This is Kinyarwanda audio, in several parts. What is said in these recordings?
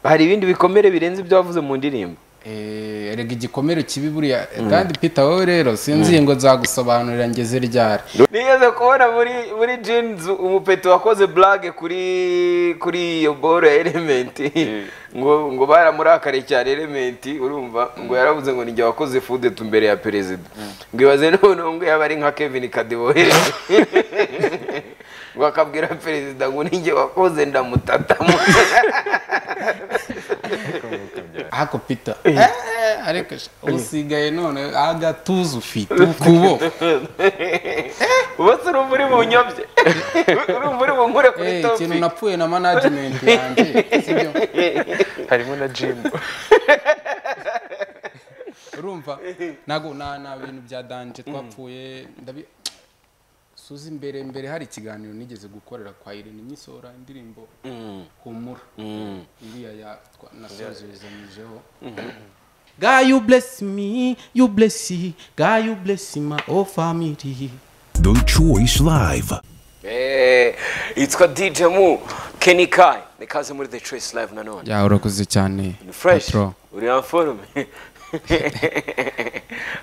hari ibindi bikomere birenze ibyo wavuze mu ndirimbo Eh, erega igikomere kibi buriya kandi peter wowe rero sinzi ngo nzagusobanurira ngeze ryari nigeze kubona muri muri jeans umupeto wakoze blague kuri kuri iyo boro ya elementi ngo ngo baramurakare cyane elementi urumva ngo yaravuze ngo nijye wakoze fudetu mbere ya perezida ngo ibaze noneho ngo yaba ari nka kevin kadebohe ngo akabwira perezida ngo nijye wakoze ndamutatamo ako peter Eh, ariko sha, usigaye none agatuza ufite ukuboko ubatse urumva uri bunyobye urumva uri bunkure kuri Eh, topi ikintu napfuye na management yanjye sibyo harimo na jimu urumva ntago na na bintu bya danje twapfuye ndabi suzi imbere mbere hari ikiganiro nigeze gukorera kwa Irene Nyisora indirimbo humura iriya ya twa- nasozezanijeho God you bless me, you bless me, God you bless my whole family. The Choice Live. Eh, It's DJ Mu Kenny Kai nikaze muri The Choice Live nanone Ya urakoze cyane. Ni fresh uri en forme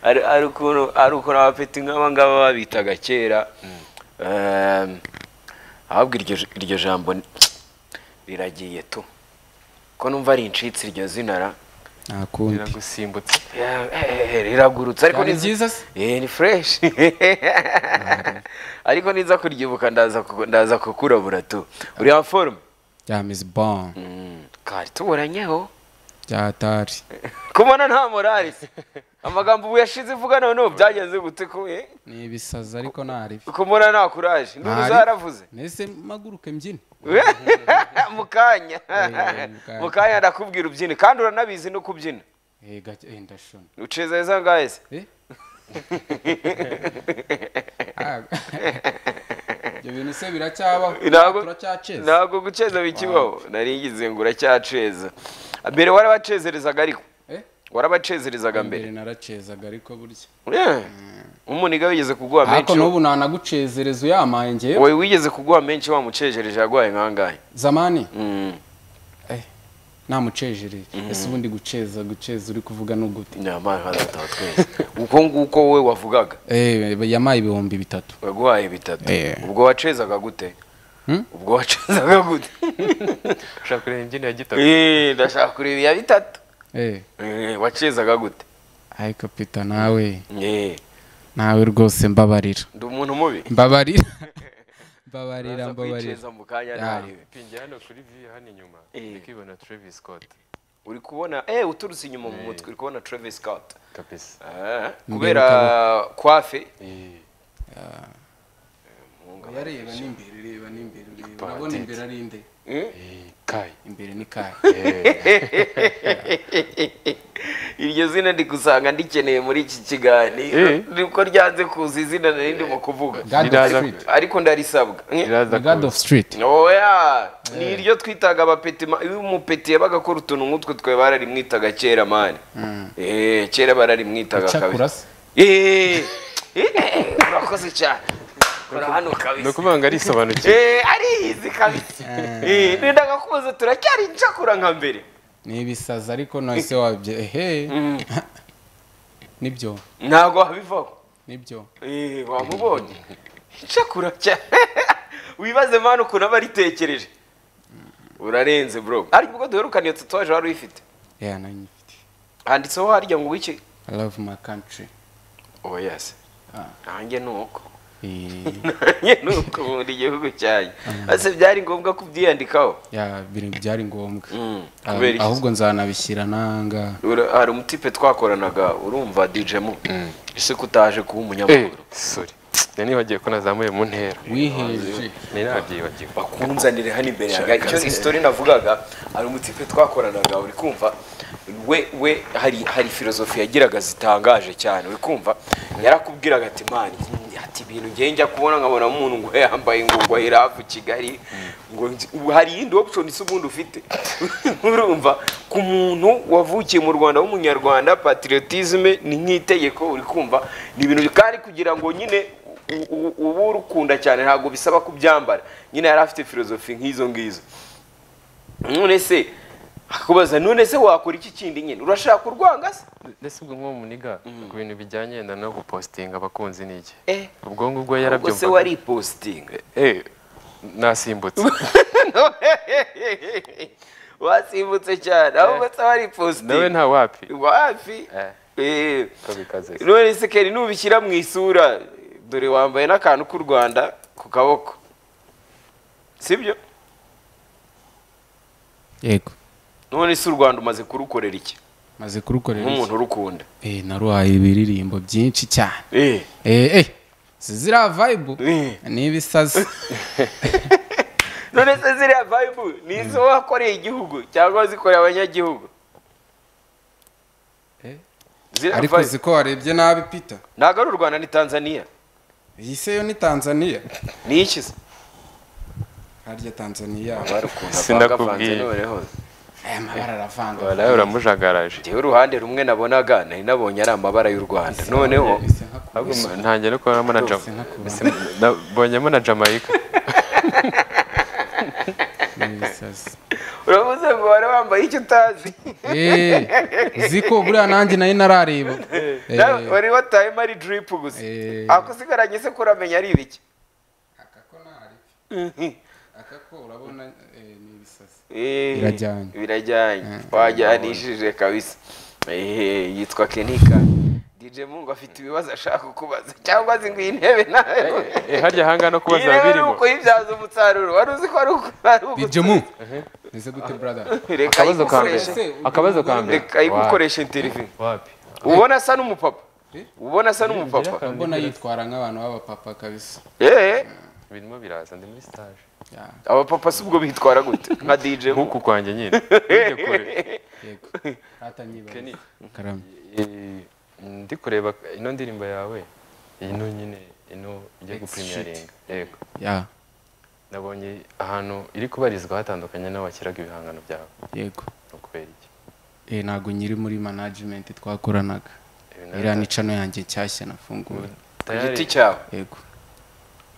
ari ari ukuntu ari ukuntu abapeti nk'aba ngaba babitaga kera Em, ahubwo iryo iryo jambo ni- riragiye tu ko numva rincitse iryo zina ra Nta kundi. riragusimbutse Yeah, eh, eh, riragurutse ariko Cyari niza- byiza se? Eh, ni fresh ariko niza kuryibuka ndaza ku- ndaza kukurabura tu uri en forme Ya Miss Bon, kari tuburanyeho ya Tari. kubona nta morali se amagambo ubu yashize uvuga noneho byagenze gute kuye Ni ibisazi ariko ntari. kumura nta kuraje nduru zaravuze Nese maguruke mbyine. mu kanya Eh, mu kanya. mu kanya ndakubwira ubyina kandi uranabizi no kubyina Eh gake eh, ndashona. uceza heza ngahe se Eh? Ah, Ibyo bintu se biracyabaho. Ntabwo- turacyaceza. ntabwo guceza bikibaho naringize ngo uracyaceza mbere warabacezereza ariko Eh? warabacezerezaga mbere Mbere naracezaga ariko burya. Yeah. umuniga wigeze kuguha menshi Ariko n'ubu nanagucezereza uyamaye ngewe. wowe wigeze kuguha menshi wamucejereje yaguhaye nkangahe Zamani. Mm. namucejereye ese ubundi guceza guceza uri kuvuga ni ugute nyamara nkazataha twese uko nguko wowe wavugaga yamaye ibihumbi bitatu waguhaye bitatu Eh. ubwo wacezaga gute Hmm? ubwo wacezaga gute ushaka kureba imbyino ya gitaka Eh, ndashaka kureba iya bitatu Eh, Eh, wacezaga gute ariko pita nawe Eh, nawe rwose mbabarira ndi umuntu mubi mbabarira mbabarira Uraza mbabarira kwiceza mu kanya Ya. ntariwe pingira hano kuri vi hano inyuma Eh. ndikibona travis scott uri kubona eh uturutse inyuma mu mutwe uri kubona Travis Scott kabisa Eh, Imbere kubera kwafe Eh, yareba n'imbere reba n'imbere reba Bandit. urabona imbere ari inde eh, kai imbere ni kaya iryo zina ndi gusanga ndikeneye muri iki kiganiro Eh. niko ryanze kuza izina nari ndimo kuvuga god of Riraza- street ariko ndarisabwa Eh. iraza god of kuza. street oya ni iryo twitaga abapeti ma- iyo umupeti yabaga akora utuntu nk'utwo twe bararimwitaga kera mani Eh, kera bararimwitaga kabisa cyakurasa Eh, eh, urakoze cyane kora hano ni kabisa ukuvuga ngo arisobanukiwe Eh, ariyizi kabisa Eh, nendaga kubuza turacyari incakura nka mbere ni ibisazi ariko nahise wabye ehe nibyo ntabwo wabivaho nibyo Eh, wamubonye incakura cyane wibaze mani ukuntu aba aritekereje urarenze bro ariko ubwo duherukana iyo tatuwaje wari uyifite yeah nanyifite handitseho harya ngo wiki i love my country oh yes Ah. nanjye ni uko Eh, nanjye ni uko nkunda igihugu cyanjye ese byari ngombwa kubyiyandikaho ya bintu byari ngombwa Mm, Ah, kubera iki? ahubwo nzanabishyira nanga Ura- hari umutipe twakoranaga urumva DJ mu ese kutaje kuba umunyamakuru sorry nari nibagiwe ko nazamuye mu ntera wiheje nari nabyibagiwe bakunzanire hano imbere yanjye icyo isitori navugaga hari umutipe twakoranaga uri kumva we we hari hari filozofi yagiraga zitangaje cyane uri kumva yarakubwiraga ati mani ati ibintu ngiye njya kubona nkabona umuntu ngo yambaye ngo ngo hirafu kigali ngo nzi- ubu hari iyindi option si ubundi ufite urumva ku muntu wavukiye mu rwanda w'umunyarwanda patriotisme ni nk'itegeko uri kumva ni ibintu kandi kugira ngo nyine u- u- uba urukunda cyane ntabwo bisaba kubyambara nyine yari afite filozofi nk'izo ngizo none se akakubaza none se wakora iki kindi nyine urashaka kurwanga se ndetse ubwo nko muniga ku bintu bijyanye na no gupositinga abakunzi n'iki Eh. ubwonko ubwo ubwo se yarabyumvaga waripositinga Eh, nasimbutse wasimbutse cyane ahubwo se nawe waripositinga nta wapi wapi Eh. Eh. ko bikaze none se keri nubishyira mu isura dore wambaye n'akantu k'u rwanda ku kaboko sibyo yego none se u rwanda umaze kurukorera iki maze kurukorera nk'umuntu urukunda iki naruhaye ibiririmbo byinshi cyane Eh. eh eh ziriya vayibu Eh. ni ibisazi none se ziriya vayibu ni izo wakoreye igihugu cyangwa wazikoreye abanyagihugu Eh. ziriya ariko vibe uzi ko warebye nabi pita ntabwo ari u rwanda ni tanzania iyi se yo ni tanzania ni iki se harya tanzania Abari ukuntu Sinakubwiye. avangavanze noneho aya mabara aravanga waraye uramujagaraje ngewe uruhande rumwe nabonaga nari nabonye ari amabara y'u rwanda noneho bisa nka ahubwo ntangiye no kubonamo na Rwose Jama- nkakubona. Sim- nabonyemo na jamaica ni ibisazi uravuze ngo wari wambaye icyo utazi Eh, uzi ko buriya nanjye nayo narareba Nawe wari watahemo ari diripu gusa Eh. ako usigaranye se kuramenya ari ibiki aka ko nari aka ko urabona eh, ni ibisazi Eh, Birajyanye. birajyanye twajyanishije kabisa Ehe, yitwa kenika dj mungu afite ibibazo ashaka kukubaza cyangwa azi ngo iyi ntebe nayo Eh, harya ahanga no iyi kubaza ntebe ari birimo ukuyibyaza umusaruro wari uzi ko ari uku- ari uku- bijya mu ese gute brother reka akabazo ka ayigukoreshe mbere akabazo ka mbere reka ayigukoreshe interview wapi ubona asa n'umupapa ubona asa n'umupapa urabona yitwara nk'abantu b'abapapa kabisa eh birimo biraza ndi muri stage Ya, abapapa si ubwo bitwara gute nka dj Mungu. nkuku kwanjye nyine Ujye kure. yego atanyibaza karame Eh, ndi kureba ino ndirimbo yawe ino nyine ino ijya gupurimaringa yego ya nabonye ahantu iri kubarizwa hatandukanye n'aho washyiraga ibihangano byawe yego ni ukubera iki eh ntabwo nyiri muri management twakoranaga Ibi iriya nabyo- ni cano yanjye nshyashya nafunguwe ku Tayari- giti cyawe yego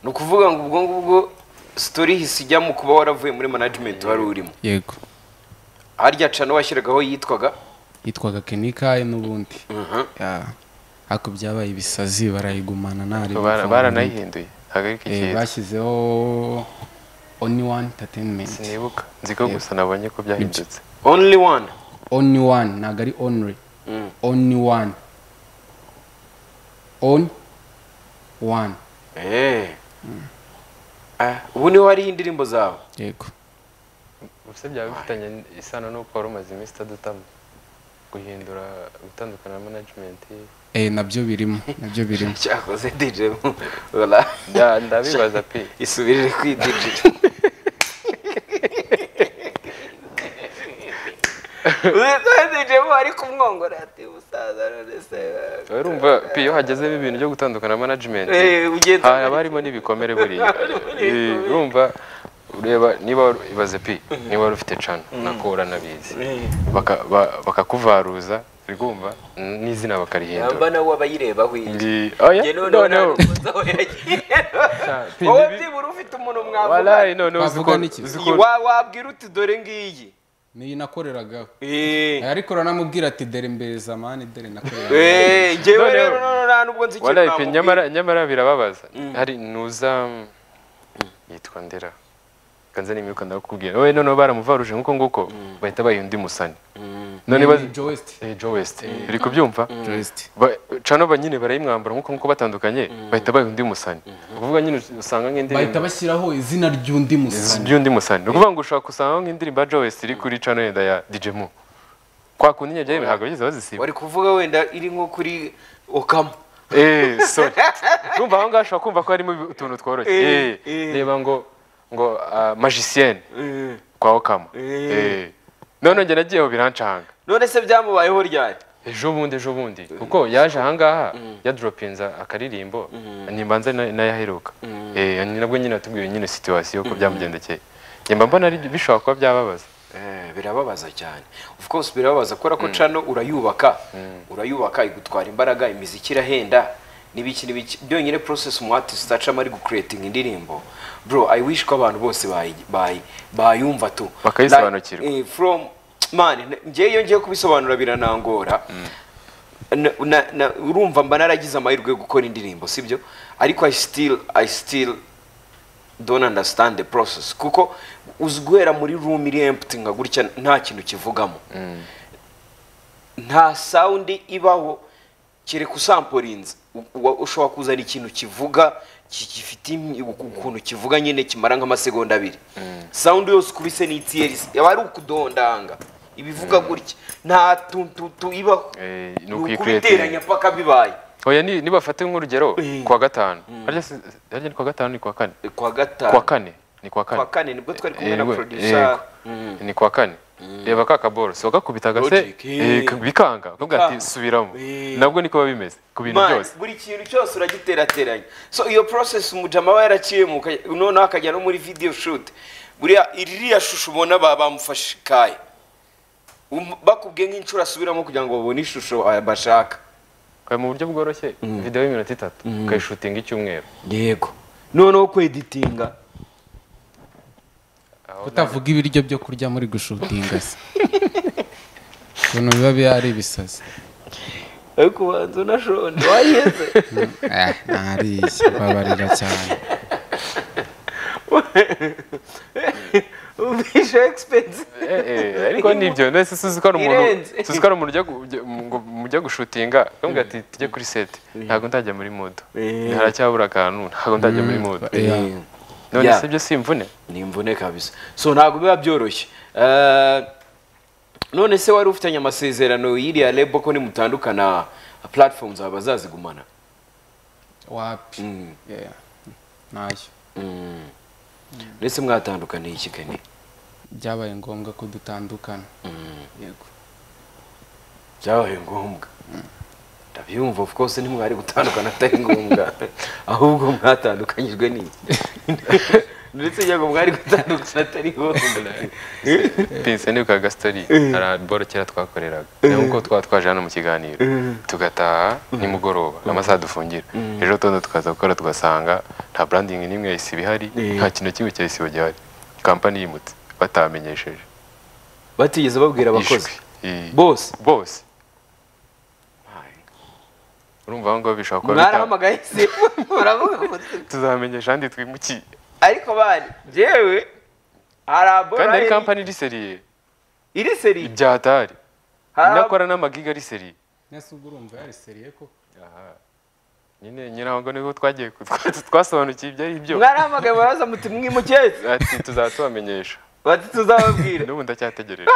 ni ukuvuga ngo ubwo ngubwo sitori hisi ijya mu kuba waravuye muri management wari urimo yego harya cano washyiragaho yitwaga yitwaga kenikaye n'ubundi Ya. ariko byabaye ibisazi barayigumana ntari Bara- baranayihinduye ntabwo ari Eh, ikiza bashyizeho oni wani entertainment sinibuka nzi ko gusa nabonye ko byahindutse only one oni wani ntabwo ari onire Mm. oni wani oni wani Eh. Ah, ubu niho hariho indirimbo zawe yego ubuse byaba bifitanye isano n'uko wari umaze iminsi itadutama guhindura gutandukana na management eh nabyo birimo nabyo birimo cyakoze dj Mungu. Ola. Nda- ndabibaza pe isubirire ku dj Uzi- dj Mungu ari kumwongora ati umusaza none se eh, urumva pe iyo hagezemo ibintu byo gutandukana na management eh, ugenza haba harimo n'ibikomere buriya Eh, urumva ureba niba wari- ibaze pi niba wari ufite cano nako uranabizi Baka- ba- bakakuvaruza urumva n'izina bakarihindura yamba nawe wabayirebaho iyi Ndi- oya, Njye noneho nta noneho rukundo aho yagiye. Pi, wowe nibi- byibura ufite umuntu mwavugana walayi noneho uzi Bavuga ko- n'iki? uzi ko- Wa- wabwira uti dore ngiyi niyo nakoreragaho Eh. ariko uranamubwira ati dore mbeza mani dore nakoreraga Eh, njyewe Noneho- rero noneho nta nubwo nzi ikintu walayi pe namubwira. nyamara nyamara birababaza hari nuza mm, yitwa ndera kanze n'imyuka ndakubwira wowe noneho baramuvaruje nk'uko nguko bahita bayiha undi musani none bazi Ni Joest Eh, Joe West uri kubyumva Joest Ba- cano ba nyine barayimwambara nk'uko nguko batandukanye bahita bayiha undi musani ukuvuga nyine usanga bahita nk'indirimbo bashyiraho izina ry'undi musani by'undi musani ni ukuvuga ngo ushobora gusanga nk'indirimbo ya Joe West iri kuri cano yenda ya DJ Mu kwa kundi nyabyo ntabwo bageze bazisiba wari kuvuga wenda iri nko kuri okamo Eh, sorry. Urumva aho ngaho ushobora kumva ko harimo ibi- utuntu tworoshye. Eh, Eh, eh. reba ngo ngo ah, magicienne kwa Okama. Eh. None njye nagiyeho birancanga. none se byamubayeho ryari Ejo bundi ejo bundi kuko yaje ahangaha yadropinza akaririmbo nimbanza na- nayaheruka. Eh, ni nabwo nyine atubwiye nyine situation ko byamugendekeye. Njye mba mbona ari bishobora kuba byababaza. birababaza cyane of course birababaza kubera ko cano urayubaka urayubaka igutwara imbaraga imiziki irahenda n'ibiki n'ibiki byonyine process umu artist acamo ari gucreating indirimbo bro i wish ko abantu bose bayi- bayi- bayumva tu Bakayisobanukirwa. Like, eh, from mani ngewe iyo ngiye kubisobanura biranangora Na- na- na- urumva mba naragize amahirwe yo gukora indirimbo sibyo ariko i still i still don't understand the process kuko uzi guhera muri room iri empty nka gutya nta kintu kivugamo nta sound ibaho kereka usamporinze U- wa- ushobora kuzana ikintu kivuga ki- gifite imi- ukuntu kivuga nyine kimara nk'amasegonda abiri sound yose uko ibise n'itiyeri yaba ari ukudondanga ibivuga gutya nta tuntutu ibaho Eh, ni ni ukuyikreatinga. ukubiteranya paka bibaye oya ni- nibafate nk'urugero Eh. kuwa gatanu harya si- harya ni kuwa gatanu ni kuwa kane kwa gatanu kuwa kane ni kuwa kane Kuwa kane nibwo twari kumwe na Yego, producer. yego. ni kuwa kane reba ka kaboro si wakakubita gase Logic, eh. eh, ka- bikanga ukavuga ati Bikanga. subiramo Eh. nabwo niko biba bimeze ku bintu Man, byose buri kintu cyose uragiterateranya so iyo process umujama aba yaraciyemo uka- noneho akajya no muri video shoot buriya iriya shusho ubona ba- bamufashe ikaye Um- bakubwiye nk'inshuro asubiramo kugira ngo babone ishusho aya bashaka Kora mu buryo bworoshye video y'iminota itatu ukayishutinga icyumweru yego noneho kweditinga kutavuga ibiryo byo kurya muri gushutinga se ukuntu biba biba ari ibisazi ariko ubanza unashonje wayeze Eh, ntariye babarira cyane umvishe expense Eh, eh, ariko nibyo mbese suzi ko ari umuntu Irenze. suzi ko ari umuntu ujya gu- ujya- ngo- mujya gushutinga nubwo ati tujye kuri sete ntabwo ndajya muri modo Eh. haracyabura akantu ntabwo ndajya muri modo none Yeah. se ibyo si imvune ni imvune kabisa so ntabwo biba byoroshye Eh, none se wari ufitanye amasezerano y'iriya lebo ko nimutandukana platform zaba bazazigumana wapi Yeah. ntayo ndetse mwatandukaniye iki kane byabaye ngombwa ko dutandukana yego byabaye ngombwa ndabyumva of course ntimwari gutandukana atari ngombwa ahubwo mwatandukanyijwe n'iki ndetse njya ngo mwari gutandukana atari ngombwa pinse ni kaga story hari alboro kera twakoreraga nkuko twa twaje hano mu kiganiro tugataha nimugoroba amasaha dufungira ejo tondo tukaza gukora tugasanga nta branding n'imwe yahise ibihari nta kintu kimwe cya isibo gihari kampani yimutse batamenyesheje batigeze babwira abakozi I- bose bose urumva aho ngaho bishobora kuba bita- mwarahamagaye se muravuga muti tuzamenyesha ahandi twimukiye ariko bari jewe hari kandi ari abora kampani riseriye iri seri ibyatari Hari ab- inakora n'amagiga riseriye ese ubwo urumva yari seriye ko nyine nyine ahubwo nibwo twagiye ku- twa- twasobanukiwe ibyo ari byo mwarahamagaye baraza muti mwimukeze ati tuzaba tubamenyesha bati tuzababwira n'ubu ndacyategereje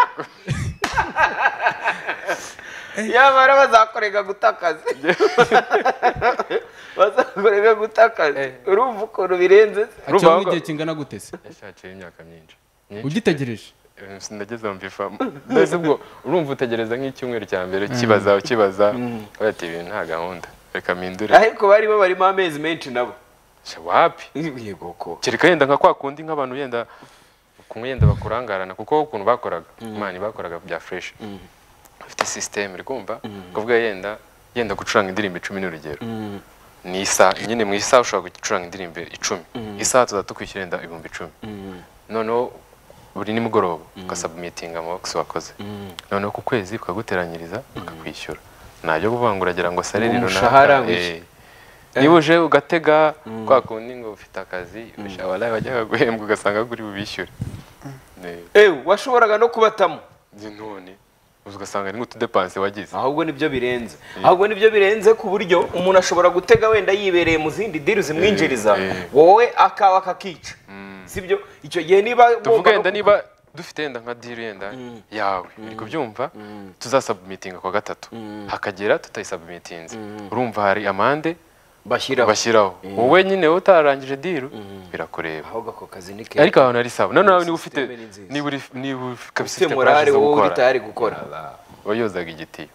nyamara bazakorega gutakaza bazakorega gutakaza urumva ukuntu birenze se? Urumva acyamo ahubwo- igihe kingana gute se yashakiye imyaka myinshi myinshi ugitegereje Eh, sinageze mu bifamu mbese ubwo urumva utegereza nk'icyumweru cya mbere ukibaza ukibaza ati ibintu nta gahunda reka mpindure ariko barimo barimo amezi menshi nabo Sha, wapi yego ko kereka yenda nka kwa kundi nk'abantu yenda kumwe yenda bakurangarana kuko ukuntu bakoraga imana bakoraga bya fresh bafite system uri kumva kuvuga yenda yenda gucuranga indirimbo icumi n'urugero ni isaha nyine mu isaha ushobora gucuranga indirimbo icumi isaha tuzajya tukwishyura yenda ibihumbi icumi noneho buri nimugoroba ugasubmitinga amabokisi wakoze noneho ku kwezi bakaguteranyiriza bakakwishyura ntajya kuvuga ngo uragira ngo sare runaka Umushahara eh, wishyura. niba uje ugatega kwa kundi ngo ufite akazi abarayi bajyaga guhembwa ugasanga kuri bubishyure Ne- ewe washoboraga no kubatamo ne none uzi ugasanga ni nk'utudepanse wagize ahubwo nibyo birenze ahubwo nibyo birenze ku buryo umuntu ashobora gutega wenda yibereye mu zindi diri zimwinjiriza eh. wowe akawa akakica sibyo icyo gihe niba wumva tuvuga no yenda ku- niba dufite yenda nka deal yenda yawe uri kubyumva tuzasubmitinga kwa gatatu hakagera tutayisubmitinze urumva hari amande bashyiraho bashyiraho wowe nyine utararangije deal birakureba ahubwo ako kazi ni keza ariko ahantu ari sawa noneho nawe niba ufite System ni nziza. niba uri- niba uri- kabisa ufite ufite morale courage zo wowe uri gukora, tayari gukora uba yozaga igitiyo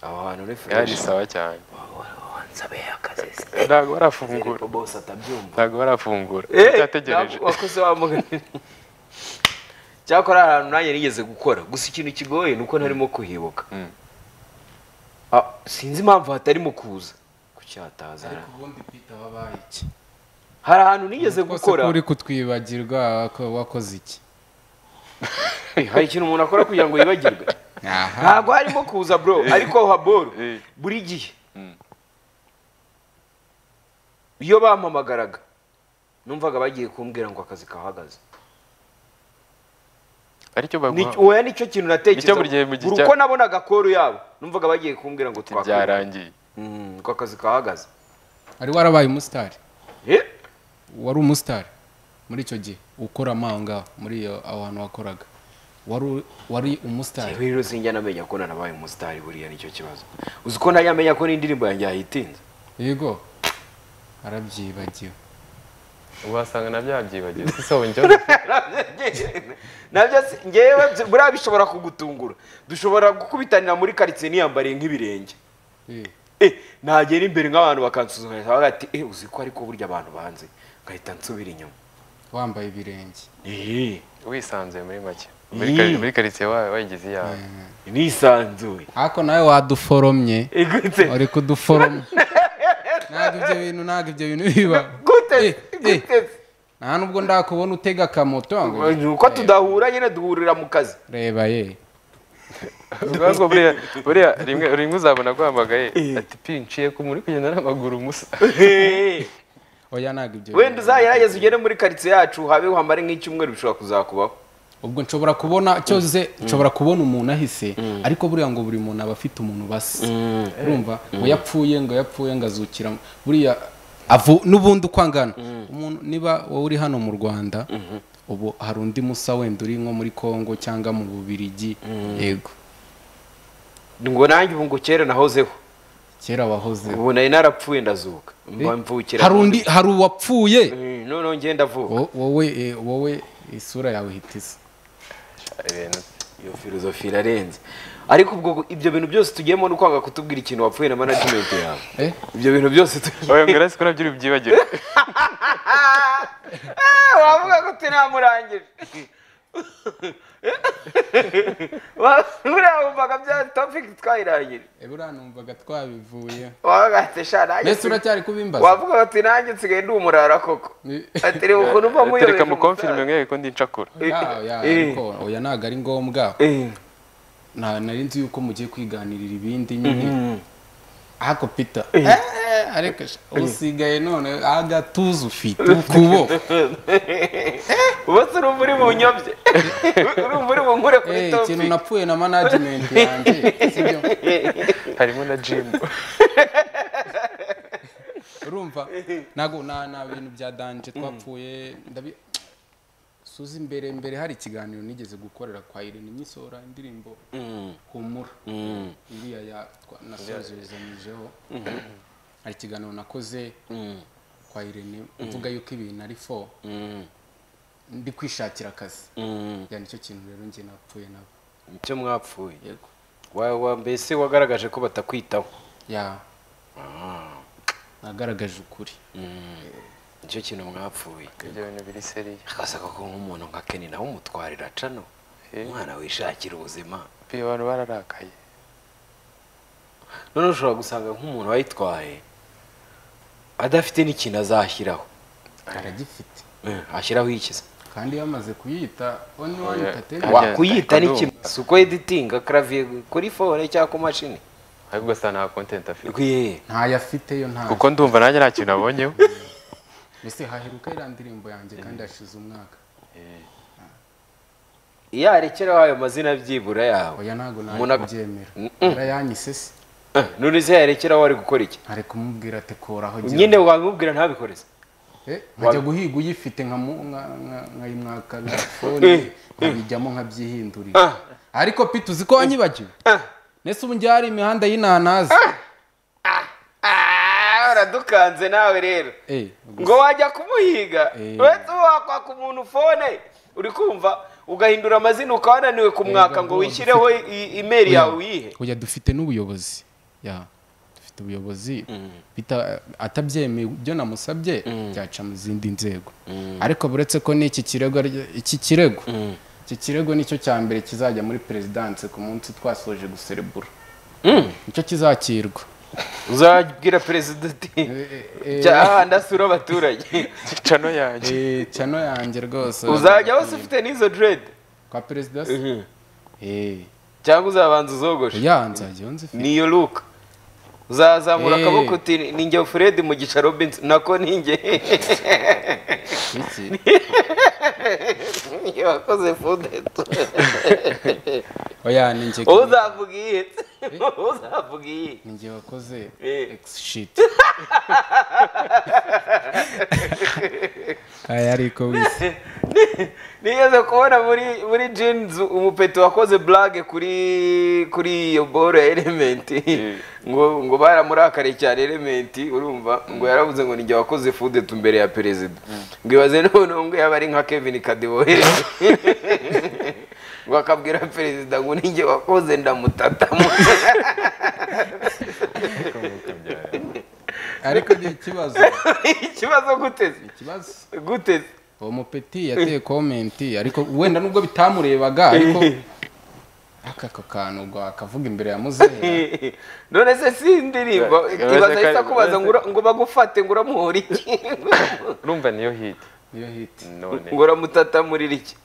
aho hantu ni fresh yari sawa cyane nsabe akazi se ntabwo barafungura Ariko boss atabyumva ntabwo barafungura ntabwo cyategereje wakoze wamuganira cyakora hari ahantu nanjye nigeze gukora gusa ikintu kigoye ni uko ntarimo kuhibuka Ah, sinzi impamvu hatarimo kuza kucyataza ubundi pita wabaye iki hari ahantu nigeze rwose ko gukora uri kutwibagirwa ko wakoze iki hari ikintu umuntu akora kugira ngo yibagirwe aha ntabwo harimo kuza bro ariko haboru buri gihe iyo bampamagaraga numvaga bagiye kumbwira ngo akazi kahagaze aricyo Ni- baguha oya nicyo kintu natekerezaga Nicyo buri gihe mu gihe buri cya- uko nabonaga koru yabo numvaga bagiye kumbwira ngo ati twakora byarangiye ko akazi kahagaze wari warabaye umusitari Eh? wari umusitari muri icyo gihe ukora amanga muri iyo aho hantu wakoraga wari u- wari umusitari Rero sinjya namenya ko nanabaye umusitari buriya nicyo kibazo uzi ko ntajya amenya ko n'indirimbo yanjye yayitinze yego arabyibagiwe wasanga na byabyibagiwe isabune njyewe nabyo si ngewe byo- buriya bishobora kugutungura dushobora gukubitanira muri karitsiye niyambariye nk'ibirenge Eh, Eh, nagera imbere nk'abantu bakansuzuma bahita bavuga bati eh uzi ko ariko burya abantu banze ngahita nsubira inyuma wambaye ibirenge Eh, wisanzuye muri make Muri kari- muri karitsiye wawe wayigize iyawe nisanzuye ariko nawe waduforomye Eh, gute? uri kuduforoma ntabwo ibyo bintu ntabwo ibyo bintu biba gute Eh, eh, gute nta nubwo ndakubona utega akamoto ngo Ni uko tudahura nyine duhurira mu kazi reba ye ubwanwa buriya buriya rimwe rimwe uzabona guhamagaye ati pi nciye ku muri kugenda n'amaguru musa Eh, oya ntabwo ibyo bintu. wenda uzagerageza ugere muri karitsiye yacu habeho hamare nk'icyumweru bishobora kuzakubaho ubwo nshobora kubona cyose nshobora kubona umuntu ahise ariko buriya ngo buri muntu aba afite umuntu basa urumva ngo yapfuye ngo yapfuye ngo azukira mu- buriya avu n'ubundi uko angana umuntu niba wowe uri hano mu rwanda ubu hari undi musa wenda uri nko muri congo cyangwa mu bubirigi yego ngo nanjye ubu ngo kera nahozeho kera wahoze ubu nari narapfuye ndazuka mba mvukira hari undi hari uwapfuye Eh, noneho ngenda vuba Wo- wowe eh, wowe isura yawe ihita isa ibintu iyo filozofi irarenze ariko ubwo ibyo bintu byose tugiyemo ni ukwanga kutubwira ikintu wapfuye na management yawe Eh? ibyo bintu byose tugiye oya ngo urasi ko nabyo uri bubyibagire wavuga ko tunamurangije buriya wumvaga bya topic twayirangije Eh, buriya numvaga twabivuye wavuga ati sha nanjye mbese nsigaye-" uracyari kubimbaza wavuga ati nanjye nsigaye ndi umurara koko Ni- ati reba ukuntu mba muyobeje reka umusaza." mukomfirime mwereke ko ndi ncakura Ya, ya, Eh. ariko oya ntabwo ari ngombwa Eh, nta nari nzi yuko mugiye kwiganirira ibindi nyine ako pita ariko sha, usigaye none agatuza ufite ukuboko ubatse urumva uri bunyobye urumva uri bunkure kuri Eh, ikintu topic napfuye na management yanjye sibyo harimo na jimu urumva ntabwo nta nta bintu bya danje twapfuye ndabi suzi imbere imbere hari ikiganiro nigeze gukorera kwa Irene Nyisora indirimbo humura iriya ya twa- nasozerezanyijeho hari ikiganiro nakoze kwa Irene mvuga yuko ibintu ari fo ndi kwishakira akazi ya nicyo kintu rero njye napfuye nabo icyo mwapfuye yego wa wa mbese wagaragaje ko batakwitaho ya nagaragaje ukuri nicyo kintu mwapfuye ibyo bintu biri seriye akasaka ko nk'umuntu nka keni nawe umutwarira cano umwana wishakira ubuzima pi abantu bararakaye noneho ushobora gusanga nk'umuntu wayitwaye adafite n'ikintu azashyiraho aragifite Eh, ashyiraho ikiza kandi yamaze kuyita oni wani Oya. tate Ajya- wakuyita ajya n'ikintu si uko editinga karaviye kuri fone cyangwa ku mashini ahubwo asa nta kontenti afite Rwiye. ntayo afite yo ntayo kuko ndumva nanjye nta kintu abonyeho mbese haheruka iriya ndirimbo yanjye kandi hashize umwaka iyo arekeraho ayo mazina byibura yawe oya ntabwo Umuntu nayo ak- kubyemera Mm-mm. yarayanyise se Eh, none se yarekeraho ari gukora iki ari kumubwira ati koraho gira- nyine wabimubwira ntabikoreze Eh, nkajya guhiga uyifite nkamu- nka- nka- nkayimwaka nka fone nkabijyamo nkabyihindurira Ah. ariko pita uzi ko wanyibagiwe nese ubu njya hari imihanda y'inanasi Ah, uradukanze nawe rero Eh, ngo wajya kumuhiga Eh. uretse uba wakwaka umuntu fone uri kumva ugahindura amazina ukaba wananiwe kumwaka Yego, ngo ngo wishyireho i- imeri yawe uyihe Oya dufite n'ubuyobozi ya dufite ubuyobozi bita- atabyemeye ibyo namusabye byaca mu zindi nzego ariko buretse ko n'iki kirego ari- iki kirego iki kirego nicyo cya mbere kizajya muri perezidanse ku munsi twasoje guserebura nicyo kizakirwa uzabwira perezida uti cyaha ndasura abaturage cano yanjye Eh, cano yanjye rwose uzajya wese ufite n'izo derede kwa perezida se Eh, cyangwa uzabanza uzogoshe ya nzajya iyo nzifite niyo luka uzazamura Eh. akaboko uti ni njye fred mugisha robinson nako ni njye iki niyo wakoze fudeto oya ni njye wowe uzavuga iyihe wowe uzavuga iyihe ni njye wakoze Eh. X shit aya ariko wese nigeze kubona muri muri jeans umupeti wakoze blague kuri kuri iyo boro ya elementi ngo ngo baramurakare cyane elementi urumva ngo yaravuze ngo ninjye wakoze fudetu mbere ya perezida ngo ibaze noneho ngo yaba ari nka kevin kadebohe ngo akabwira perezida ngo ninjye wakoze ndamutatamo ariko ni ikibazo ikibazo guteze ikibazo guteze uwo mupeti yateye komenti ariko wenda nubwo bitamurebaga ariko aka ako kantu ngo akavuga imbere ya muzehe none se si indirimbo Uretse ibaza kandi- ahita akubaza ngo ura- ngo bagufate ngo uramuhora iki urumva niyo hiti niyo hiti none ngo uramutatamuririra iki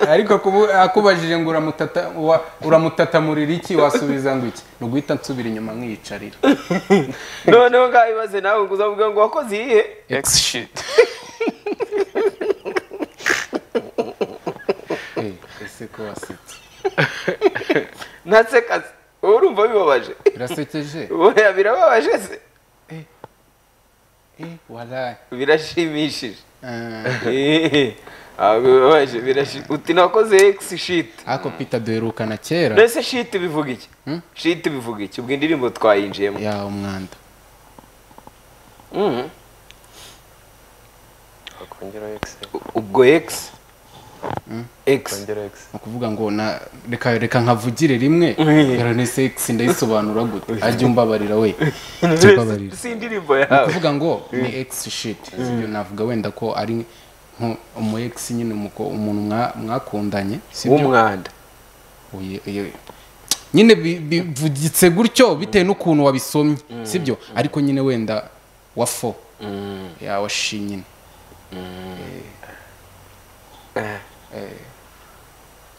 ariko kubu- akubajije ngo uramutata wa- uramutatamuririra iki wasubiza ngo iki ni uguhita nsubira inyuma nkiyicarira noneho ngaho ibaze nawe ngo uzavuga ngo wakoze iyihe x shit Eh, ese ko wasetse ntasekaze wowe urumva bibabaje birasekeje oya birababaje se Eh, waraye birashimishije Ah, Eh, ntabwo bibabaje birashimishije uti nakoze x shit ako pita duherukana kera mbese shit bivuga iki Hmm? shit bivuga iki ubwo indirimbo twayinjiyemo ya umwanda Mhm. wakongeraho x ubwo x x wakongera x ni ukuvuga ngo na reka reka nkavugire rimwe yarane sex ndayisobanura gute ajya umbabarira we ajya umbabarira si indirimbo ni yawe ukuvuga ngo ni ex shit ibyo navuga wenda ko ari nko- umu ex nyine umuko- umuntu mwa- mwakundanye sibyo w'umwanda Uye- uye- nyine bi- bivugitse gutyo bitewe n'ukuntu wabisomye sibyo ariko nyine wenda wa fo ya wa shi nyine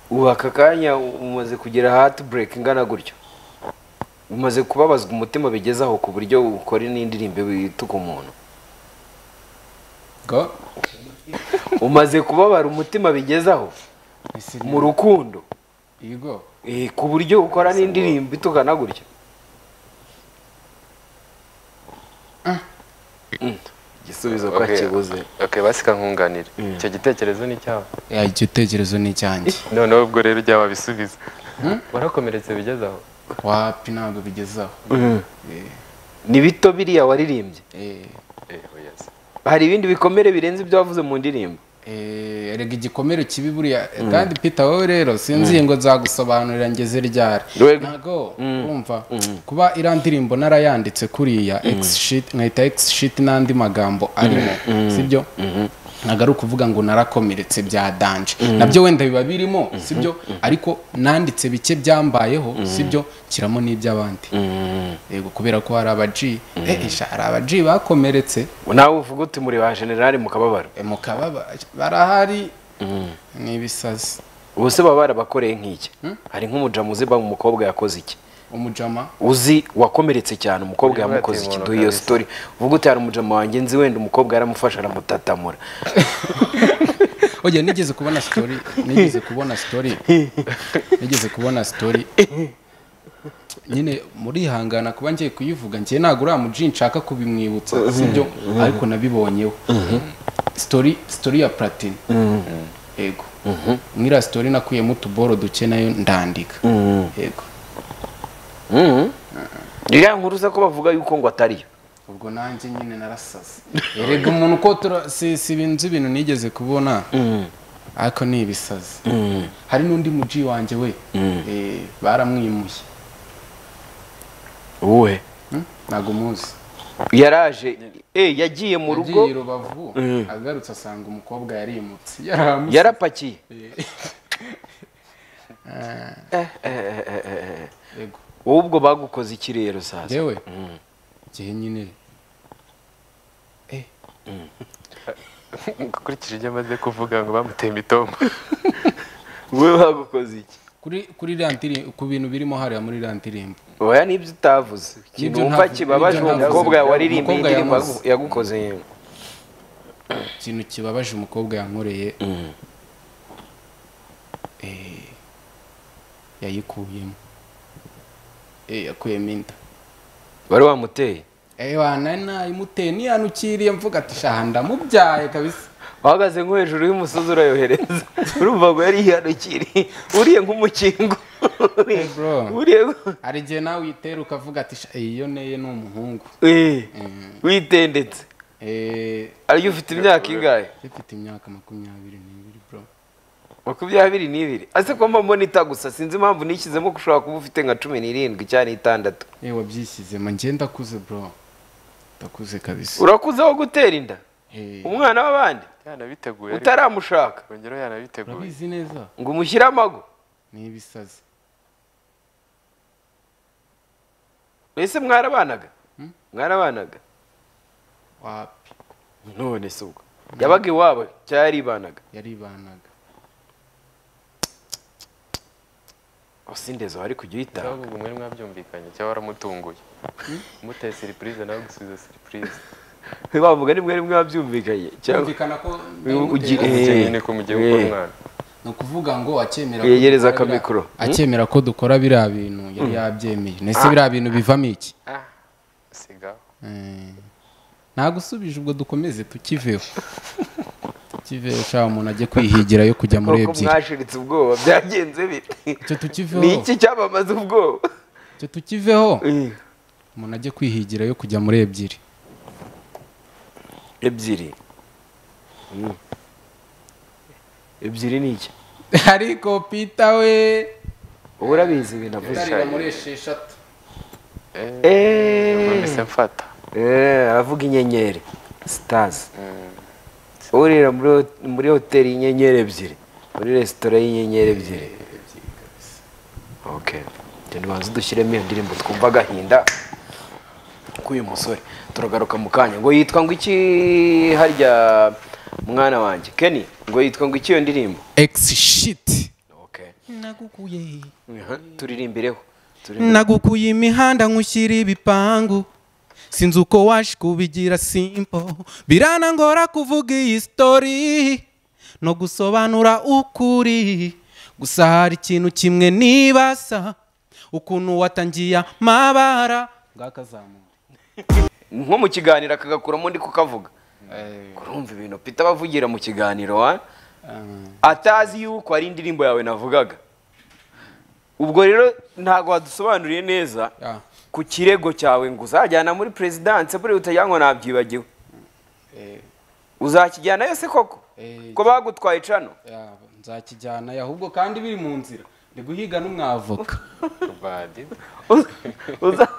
ubu aka kanya umaze kugira heartbreak ingana gutyo umaze kubabazwa umutima bigezaho ku buryo ukora n'indirimbo ituka umuntu Go. umaze kubabara umutima bigezaho Ese mu rukundo yego eh, ku buryo ukora n'indirimbo itukana gutyo Mm. igisubizo ko Okay. kibuze ok basika nkunganire icyo gitekerezo ni cyawe ya igitekerezo ni icyanjye noneho ubwo rero ujya wabisubiza warakomeretse bigeze aho wapi ntabwo bigezaho ni bito biriya waririmbye Eh, Eh, oya se. hari ibindi bikomere birenze ibyo wavuze mu ndirimbo eh, erega igikomere kibi buriya kandi pita wowe rero sinzi ngo nzagusobanurira ngeze ryari Rwego. ntago urumva kuba iriya ndirimbo narayanditse kuriya X shit nkahita X shit n'andi magambo arimo sibyo ntabwo ari ukuvuga ngo narakomeretse bya danje nabyo wenda biba birimo sibyo ariko nanditse bike byambayeho sibyo kiramo n'iby'abandi yego kubera ko hari aba G eh isha hari aba G bakomeretse nawe uvuga uti muri ba generali mu kababaro E, mu kababa barahari ni ibisazi ubu se baba barabakoreye nk'iki hari nk'umujamu uzi ba umukobwa yakoze iki umujama uzi wakomeretse cyane umukobwa Niba yamukoze iki yateye duhe iyo umuntu sitori uvuga uti hari umujamu wanjye nzi wenda umukobwa yaramufashe aramutatamura oya nigeze kubona story nigeze kubona story nigeze kubona story nyine murihangana kuba ngiye kuyivuga ngiye ntabwo uriya muji nshaka kubimwibutsa sibyo ariko nabibonyeho story story ya platine yego mwira story nakuyemo utuboro duke nayo ndandika yego ririya nkuru uza ko bavuga yuko ngo atariyo ubwo nanjye nyine narasaze erega umuntu uko tura- si si ibintu ibintu nigeze kubona ariko ni ibisazi hari n'undi muji wanjye we eh, baramwimuye wowe Hmm? ntabwo umuzi yaraje eh, yagiye mu rugo yagiye i rubavu agarutse asanga umukobwa yarimutse yaramuze yarapakiye yego wowe ubwo bagukoze iki rero sasa yewe igihe nyine ukurikije ibyo amaze kuvuga ngo bamuteye imitombo wowe bagukoze iki kuri kuri iriya ndirimbo ku bintu birimo hariya muri iriya ndirimbo oya nibyo utavuze ikintu Nibyo wumva ntavu- kibabaje nibyo uwo ntavuze. mukobwa waririmbiye Umukobwa indirimbo yamuzi. yagu- yagukoze ikintu kibabaje umukobwa yankoreye eh, yayikuyemo Eh, yakuyemo inda wari wamuteye ewa nari nayimuteye niyanukiriye mvuga ati shaha ndamubyaye kabisa uhagaze nko hejuru y'umusozi urayohereza urumva ngo yari yihanukiriye uriye nk'umukingo Eh, bro uriye nk- hari igihe nawe uyitera ukavuga ati "Sha, eh, iyo neye ni umuhungu Eh, witendetse Eh, ariyo ufite imyaka ingahe mfite imyaka makumyabiri n'ibiri bro makumyabiri n'ibiri ase ko mba mbona itagusa sinzi impamvu nishyizemo ko ushobora kuba ufite nka cumi n'irindwi cyangwa n'itandatu eh wabyishyizemo njye ndakuze bro ndakuze kabisa urakuze wo gutera inda Eh, umwana w'abandi yanabiteguye ariko utaramushaka yongereho yanabiteguye urabizi neza ngo umushyire amago n'ibisazi mbese mwarabanaga mwarabanaga wapi none se ubwo yabaga iwabo cyangwa yaribanaga yaribanaga usindezo wari kujya uyitanga ahubwo mwari mwabyumvikanye cyangwa waramutunguye umuteye siripurize nawe gusubiza siripurize bavuga ni mwari mwabyumvikanye cyangwa byumvikana ko ugi- nayimuteye. Eh, nyine ko mugiye gukora eh. umwana ni ukuvuga ngo akemera ko Yegereza dukora biriya- akamikoro. akemera ko dukora biriya bintu yari yabyemeye nese biriya bintu bivamo iki sigaho Eh, nagusubije ubwo dukomeze tukiveho tukiveho shaka umuntu ajye kwihigira yo kujya muri nk'uko ebyiri mwashiritse ubwoba byagenze bite icyo ni tukiveho iki cyamamaza ubwoba icyo tukiveho umuntu ajye kwihigira yo kujya muri ebyiri ebyiri ebyiri ni iki ariko pita we ubu urabizi ibintu avuze utarira muri esheshatu Eeeeh. mbese mfata Eh, aravuga inyenyeri sitazi urira muri ho- muri hoteli y'inyenyeri ebyiri muri resitora y'inyenyeri ebyiri okay njye ntibanza dushyiremo iyo ndirimbo twumva agahinda k'uyu musore turagaruka mu kanya ngo yitwa ngo iki harya mwana wanjye Kenny ngo yitwa ngo iki iyo ndirimbo egisi shiti okay nagukuye Aha, turirimbireho turirimbireho. nagukuye imihanda nkushyira ibipangu sinzi uko waje kubigira simpo biranangora kuvuga iyi sitori no gusobanura ukuri gusa hari ikintu kimwe nibasa ukuntu watangiye amabara ngakazamuye nko mu kiganiro akagakuramo ndi kukavuga kurumva ibintu pita abavugira mu kiganiro wa atazi yuko ari indirimbo yawe navugaga ubwo rero ntabwo wadusobanuriye neza Yeah. ku kirego cyawe ngo uzajyana muri perezidanse buriya utajya ngo nabyibagiwe uzakijyanayo se koko Eh, ko bagutwaye cano nzakijyana ahubwo kandi biri mu nzira ndi guhiga n'umwavoka badi Uza- uza-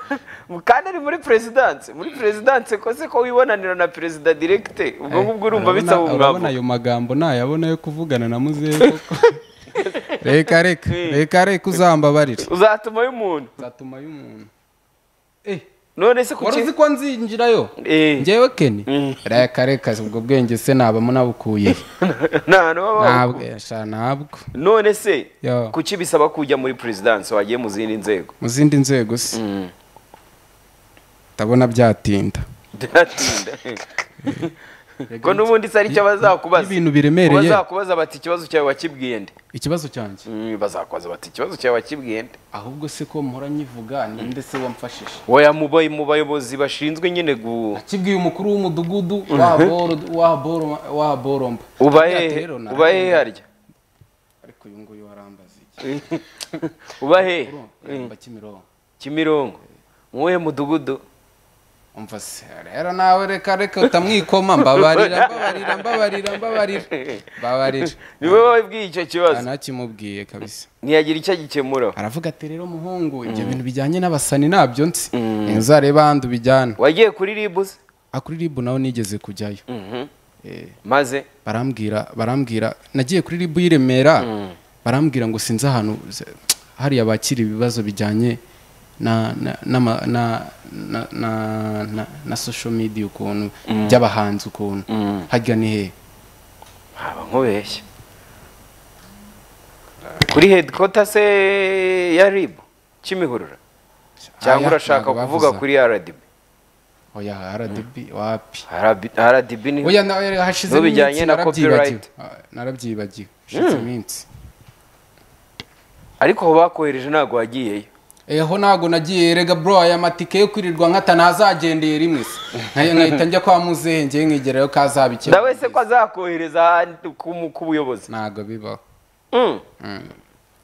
kandi ari muri perezidanse muri perezidanse ko se ko wibonanira na perezida direkite ubwo ngubwo urumva Urabona- bisaba urabona umwavoka ayo magambo nayabona yo kuvugana na muzehe koko reka reka reka reka uzambabarire uzatumayo umuntu zatuma y'umuntu none se ku wari ki- uzi ko nzinjirayo Eh. njyewe keni reka reka ubwo bwenge se naba munabukuye nta n'uwabaho. ntabwo sha ntabwo none se Yo. kuki bisaba kujya muri perezidanse wagiye mu zindi nzego mu zindi nzego se ndabona byatinda byatinda ko n'ubundi se ari cyo bazakubaza Ibintu biremereye. bazakubaza bati ikibazo cyawe wakibwiye nde ikibazo cyanjye Mm, bazakubaza bati ikibazo cyawe wakibwiye nde ahubwo se ko mpora nyivuga ninde se wamfashije oya mu bayi- mu bayobozi bashinzwe nyine gu akibwiye umukuru w'umudugudu wa Boro- wa Boro- wa boromba uba Buriya hehe rero naraye- uba hehe harya ariko uyu nguyu warambaza iki uba hehe urumva kimironko kimironko mu wuhe mudugudu umva se rero nawe reka reka utamwikoma mbabarira mbabarira mbabarira mbabarira mbabarira ni wowe wabwiye icyo nta kibazo nakimubwiye kabisa ntiyagira icyo agikemura aravuga ati rero muhungu ibyo bintu bijyanye n'abasani nabyo nzi ntuzarebe ahandi ubijyana wagiye kuri ribu se akuri ribu nawe nigeze kujyayo maze barambwira barambwira nagiye kuri ribu y'i Remera barambwira ngo sinzi ahantu z- hariya bakira ibibazo bijyanye na na n'ama- na na na na na social media ukuntu by'abahanzi ukuntu harya ni hehe haba nkubeshya kuri headquarter se ya rib kimihurura cyangwa Aya, urashaka ntabwo kuvuga bavuze. kuri rdb oya rdb wapi RB- rdb ni oya na oya hashize N'ubijyanye iminsi na narabyibagiwe copyright. Ah, narabyibagiwe hashize iminsi ariko aho bakohereje ntabwo wagiyeyo eho ntabwo nagiye rega bro aya matike yo kwirirwa nkata ntazagendeye rimwe se Nkaye- nkahita njya kwa muzehe ngewe nkigerayo kazabikemura ndawe se ko azakohereza ahandi ku mu- ku buyobozi ntabwo bibaho Mm.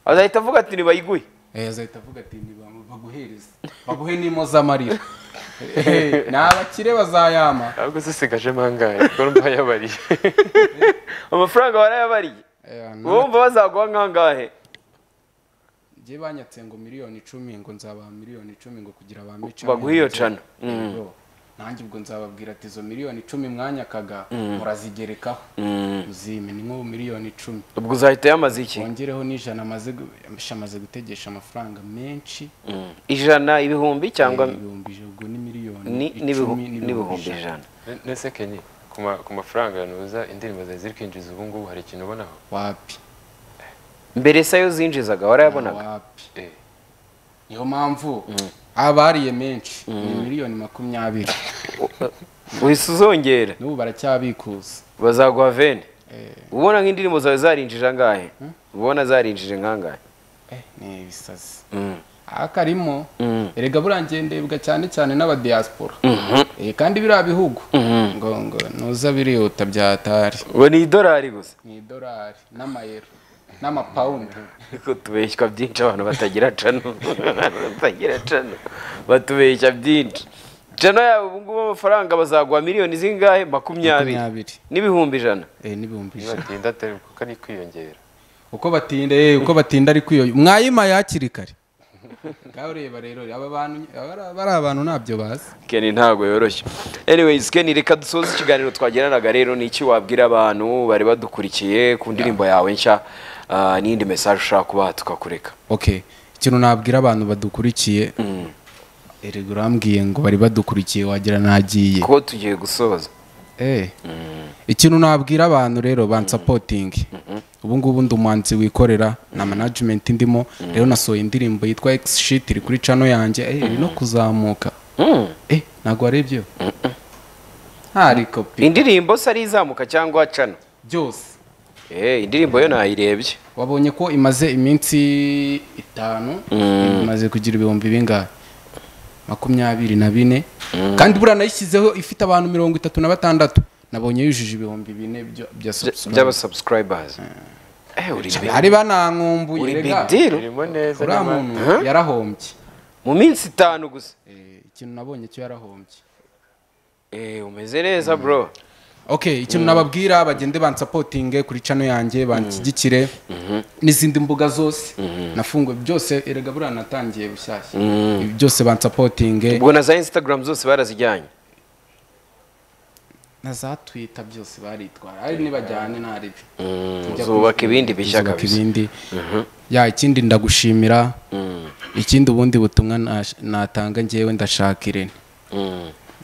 azahita avuga ati ntibayiguhe Eh, azahita avuga ati "Nibam- baguhereze baguhe n'impozamarira Eh, ni abakire bazayama ahubwo se sigajemo angahe kuko mba yabariye amafaranga barayabariye Eh, na- wumva bazaguha nkangahe njye banyatse ngo miliyoni icumi ngo nzabaha miliyoni icumi ngo kugira bamice baguhe iyo cana nanjye ubwo nzababwira ati izo miliyoni icumi mwanyakaga murazigerekaho uzimena nk'ubu miliyoni icumi ubwo uzahita yamaze iki wongereho n'ijana amaze gu- amaze gutegesha amafaranga menshi ijana ibihumbi cyangwa ibihumbi ubwo ni miliyoni ni- n'ibihu- n'ibihumbi ijana nese kenye ku ma- ku mafaranga yanuza indirimbo zawe ziri kwinjiza ubu ngubu hari ikintu ubonaho wapi mbere se ayo zinjizaga warayabonaga wapi Eh. niyo mpamvu abariye menshi ni miliyoni makumyabiri uhise uzongera n'ubu baracyabikuza bazaguha veni Eh, ubona nk'indirimbo zawe zarinjije angahe ubona zarinjije nkangahe eh, ni ibisazi Mm. aha karimo Mm. erega buriya ngendebwa cyane cyane n'abadiyasipora Eh, kandi biriya bihugu ngo ngo nuza birihuta byatari ngo ni idolari gusa ni idolari n'amayero n'amapawundi ariko tubeshywa byinshi abantu batagira cano batagira cano batubeshya byinshi cano yabo ubu ngubu amafaranga bazaguha miliyoni zingahe makumyabiri Makumyabiri. n'ibihumbi ijana Eh, n'ibihumbi ijana nibatinda atari kuko ari kwiyongera uko batinda eh, uko batinda ari kwiyo mwayima hakiri kare ngaho ureba rero aba bantu aba ari abantu ntabyo bazi Ken ntabwo yoroshye anyways Ken reka dusoze ikiganiro twagiranaga rero ni iki wabwira abantu bari badukurikiye ku ndirimbo yawe nshya ah, n'indi message ushaka kubaha tukakureka okay ikintu nabwira abantu badukurikiye erega urambwiye ngo bari badukurikiye wagira nagiye kuko tugiye gusoza Eh. ikintu nabwira abantu rero bansapotingi ubu ngubu ndi umuhanzi wikorera na management ndimo rero nasohoye indirimbo yitwa x shit iri kuri cano yanjye eh, iri no kuzamuka eh, ntabwo warebye ntari kopi indirimbo se ari izamuka cyangwa cano byose eh indirimbo yo nayirebye wabonye ko imaze iminsi itanu imaze kugira ibihumbi bingahe makumyabiri na bine kandi buriya nayishyizeho ifite abantu mirongo itatu na batandatu nabonye yujuje ibihumbi bine bya- bya subscribe. by'abasubscribers eh uri big- hari banankumbuye uri big rega deal irimo neza uriya nyamara- muntu yarahombye mu minsi itanu gusa Eh, ikintu nabonye cyo yarahombye eh umeze neza bro okay ikintu nababwira bagende bansapotinge kuri cano yanjye banshyigikire n'izindi mbuga zose nafunguye byose erega buriya natangiye bushyashya Ibi byose bansapotinge ubwo na za instagram zose barazijyanye na za twita byose baritwara ari nibajyane ntaribi Tujya zubaka kuri- ibindi bishya zubaka kabisa. ibindi ya ikindi ndagushimira ikindi ubundi butumwa nash- natanga ngewe ndashaka irene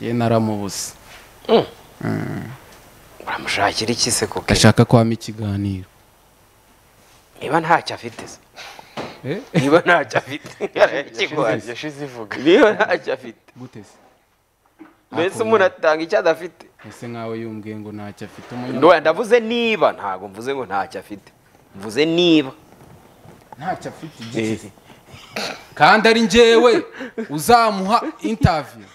ye naramubuze uramushakira iki se kuko ndashaka ko wama ikiganiro niba ntacyo afite se niba ntacyo afite Yashize- arayakiguhaye yashize ivuga niba ntacyo afite gute se mbese umuntu atanga icyo adafite ese nkawe yumbwiye ngo ntacyo afite umunyarwanda Ndoya, ndavuze niba ntabwo mvuze ngo ntacyo afite mvuze niba ntacyo afite igihe kandi ari njyewe uzamuha intaviyu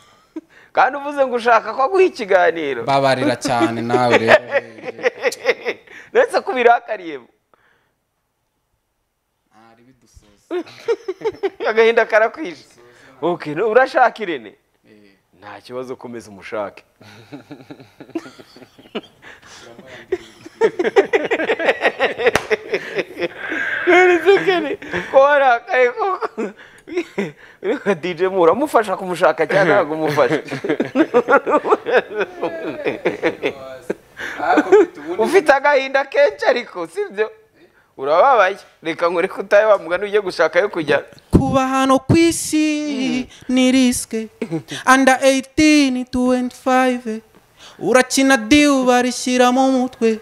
kandi uvuze ngo ushaka ko aguha ikiganiro babarira cyane nawe rero ndetse ko ubirakariye agahinda karakwishe okay no, urashaka irene nta kibazo ukomeza umushake ko warakaye koko reka dj mura mufasha kumufasha cyangwa ntabwo umufasha ufite agahinda kenshi ariko sibyo urababaye reka nkureke utaye wa mugani ujye gushaka yo kujya kuba hano ku isi ni risike anda 18 25 urakina diyu barishyira mu mutwe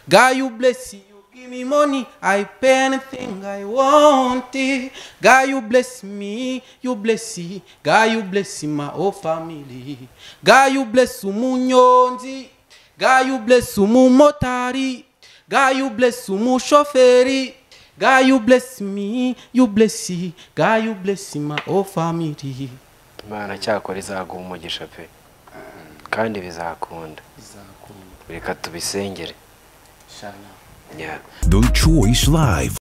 God, you bless you. Give me money, I pay anything I want. it. God, you bless me, you bless it. God, you bless my whole family. God, you bless umunyonzi. God, you bless umumotari. God, you bless umushoferi. God, you bless me, you bless it. God, you bless my whole family. imana cyakora izaguha umugisha pe kandi bizakunda izakunda reka tubisengere shana Yeah. The Choice Live.